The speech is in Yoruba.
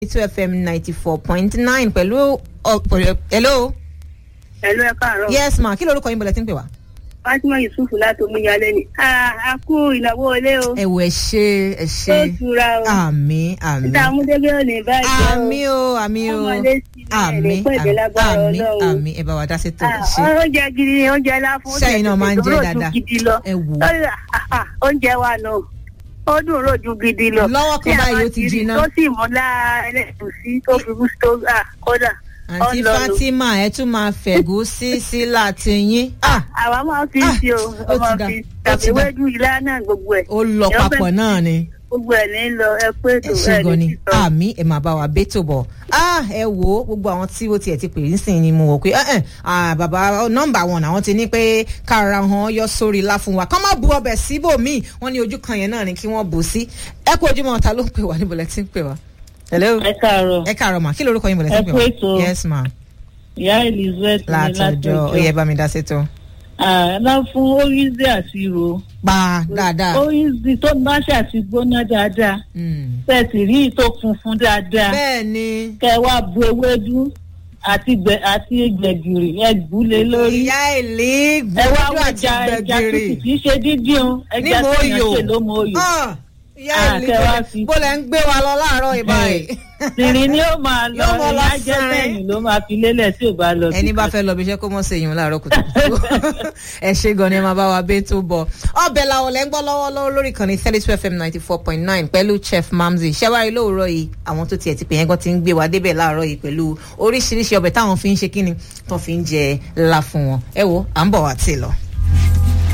two fm ninety four point nine pẹ̀lú ọ- hello. Ẹ̀lú ẹ káàárọ̀. yes ma kí lorúkọ yín bọ̀lẹ̀ tí ń pè wá. Fátímọ̀ Yusufu láti Omiyalé ni. A kú ìnáwó ilé o. ẹ wò ẹ ṣe ẹ Tó ṣe tura o. àmì àmì Níta Amúdébé ò ní báyìí o. àmì o àmì o Ọmọdé sí ilé àmì ẹ̀rẹ́ pẹ̀lẹ́ lágbára àmì Ọlọ́run. àmì ẹ bá wa dá sí tó Ah, ṣe Oúnjẹ gidi ni oúnjẹ ńlá fún oúnjẹ Sẹ́yìn náà máa ń jẹ tó dùn dáadáa. gidi lọ. ẹ wò ó. Lórí, ah, ah, Oúnjẹ wa nù. Ó dùn ròjú gidi lọ. Lọ́wọ́ kan Tí a báyìí bá ó ti rí jiná. Tó sì mú lára ẹlẹ́gùsí tó fi bú tó ah, kódà. àǹtí Ọlọ́run. fatima ẹ tún máa fẹ̀gú sí sí láti yín Ah, Àwa máa fi Ah, sí o. ó ti Ọmọ dà, fi ó ti tàbí dà. wéjú ilá náà gbogbo ẹ̀. ó lọ Èèyàn papọ̀ fẹ́- náà ni Gbogbo ẹ̀ ní lọ ẹ pé ẹ ètò ṣe ẹ̀ gan ni ní sísọ. àmì ẹ máa bá wa bẹ́tò bọ̀ ah ẹ wò ó gbogbo àwọn tí ó tiẹ̀ ti pè é nísìnyí ni mo wò pé ẹ ẹ ah bàbá nọ́mbà wọn àwọn ti ní pé kára hàn yọ sórí ilá fún wa kọ́ má bu ọbẹ̀ síbòmíì wọ́n ní ojú kan yẹn náà ni kí wọ́n bù sí ẹ kú ojúmọ́ ta ló ń pè wá níbo lẹ ti ń pè wá. hello ẹ káàárọ̀ ẹ káàárọ̀ mà kí lorúkọ yín bọ̀ lẹ ti ń pè Ẹ kú wá. ètò. yes ma ìyá elizabeth ní látọjọ́ ó yẹ bá mi dá sí tó. àná fún oríṣi àti ro pa dáadáa. oríṣi tó bá ṣàti gbóná dáadáa Mm. tẹ̀sí rí ìtò funfun dáadáa bẹ́ẹ̀ ni kẹ wá bu ewédú àti gbẹ àti gbẹ̀gìrì ẹ gbúlé lórí ìyá ìlí ẹ wá gbọ́dọ̀ wọ àti ẹja ẹja gbẹ̀gìrì. tútù kì í ṣe dídín o ní ẹja mo tó yàn yò ṣe ló mo yò Ah, ìyá Ah, ìlí kẹ wá fi- bó lẹ ń gbé wa lọ láàárọ̀ ìbáyìí. tìrì ni ó máa lọ Yóò mọ lọ ìyá jẹ́ sàn. sẹ́yìn ló máa fi lélẹ̀ tí ò bá lọ ẹni bá fẹ́ lọ bí iṣẹ́ kó mọ̀ sí èèyàn láàárọ̀ kùtùkùtù ẹ ṣe gan ni ẹ máa bá wa bẹ́ẹ̀ tó bọ̀ ọbẹ̀ làwọn lẹ́ ń gbọ́ lọ́wọ́lọ́wọ́ lórí ìkànnì thirty two fm ninety four point nine pẹ̀lú chef mamzi ṣẹ́wárí lóòrọ̀ yìí àwọn tó tiẹ̀ ti pè yẹn gan ti ń gbé wa débẹ̀ láàárọ̀ yìí pẹ̀lú oríṣiríṣi ọbẹ̀ táwọn fi ń ṣe kíni tó fi ń jẹ ńlá fún wọn ẹ wo à ń bọ̀ wá tì lọ.